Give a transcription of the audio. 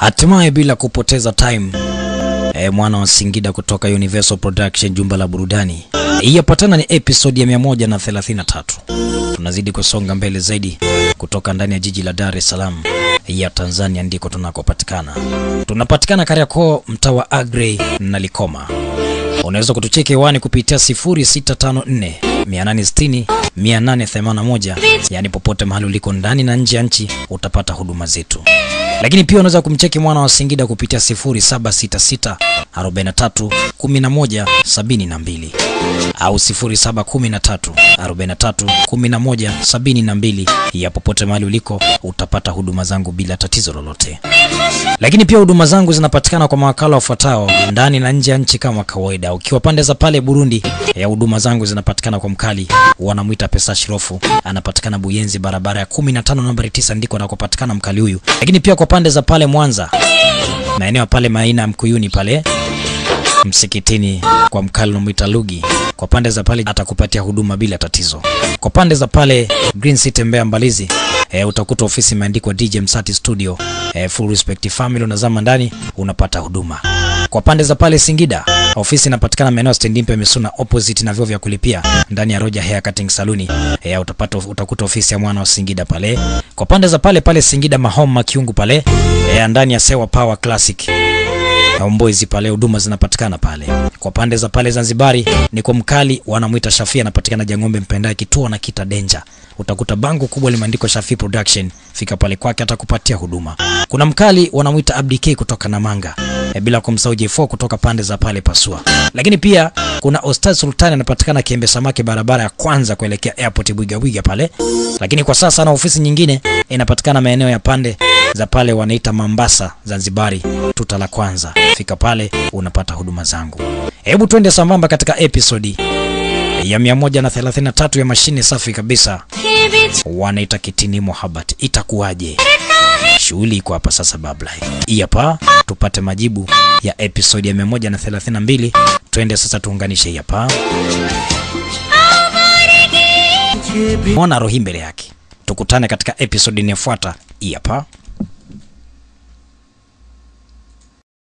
Hatimaye bila kupoteza time e, mwana wa Singida kutoka Universal Production, jumba la burudani. Hii yapatana ni episode ya 133. Tunazidi kusonga mbele zaidi kutoka ndani ya jiji la Dar es Salaam ya Tanzania, ndiko tunakopatikana. Tunapatikana Kariakoo, mtaa wa Agrey na Likoma. Unaweza kutucheki hewani kupitia 0654 860 881, yani popote mahali uliko ndani na nje ya nchi utapata huduma zetu. Lakini pia unaweza kumcheki mwana wa Singida kupitia 0766 43 11 72 au 0713 43 11 72. Ya popote mahali uliko utapata huduma zangu bila tatizo lolote. Lakini pia huduma zangu zinapatikana kwa mawakala wafuatao ndani na nje ya nchi kama kawaida. Ukiwa pande za pale Burundi, ya huduma zangu zinapatikana kwa mkali, wanamwita Pesa Shirofu, anapatikana Buyenzi, barabara ya 15 nambari 9, ndiko anakopatikana mkali huyu. Lakini pia kwa pande za pale Mwanza, maeneo pale Maina Mkuyuni pale msikitini kwa mkali unamwita Lugi, kwa pande za pale atakupatia huduma bila tatizo. Kwa pande za pale Green City Mbeya Mbalizi, e, utakuta ofisi imeandikwa DJ Msati Studio, e, full respect family, unazama ndani unapata huduma. Kwa pande za pale Singida, ofisi inapatikana maeneo ya Stand Mpe Misuna opposite na vyoo vya kulipia ndani ya Roja Hair Cutting Saluni, e, utapata utakuta ofisi ya mwana wa Singida pale. Kwa pande za pale pale Singida Mahoma Kiungu pale, e, ndani ya Sewa Power Classic Homeboys pale huduma zinapatikana pale. Kwa pande za pale Zanzibari ni kwa mkali wanamwita Shafi, anapatikana Jang'ombe Mpendaye kituo na kita Danger. Utakuta bango kubwa limeandikwa Shafi Production, fika pale kwake atakupatia huduma. Kuna mkali wanamwita Abdi K kutoka Namanga. E, bila kumsahau J4 kutoka pande za pale Pasua. Lakini pia kuna Ostaz Sultani anapatikana Kiembe Samaki barabara ya kwanza kuelekea airport Bwiga Bwiga pale. Lakini kwa sasa na ofisi nyingine inapatikana maeneo ya pande za pale wanaita Mambasa Zanzibari, tuta la kwanza. Fika pale unapata huduma zangu. Hebu twende sambamba katika episodi ya 133 ya mashine safi kabisa, wanaita Kitini Mohabat. Itakuwaje? Shughuli iko hapa sasa, babla hii hapa, tupate majibu ya episodi ya 132. Twende sasa tuunganishe hii hapa, mona rohi mbele yake. Tukutane katika episodi inayofuata hii hapa.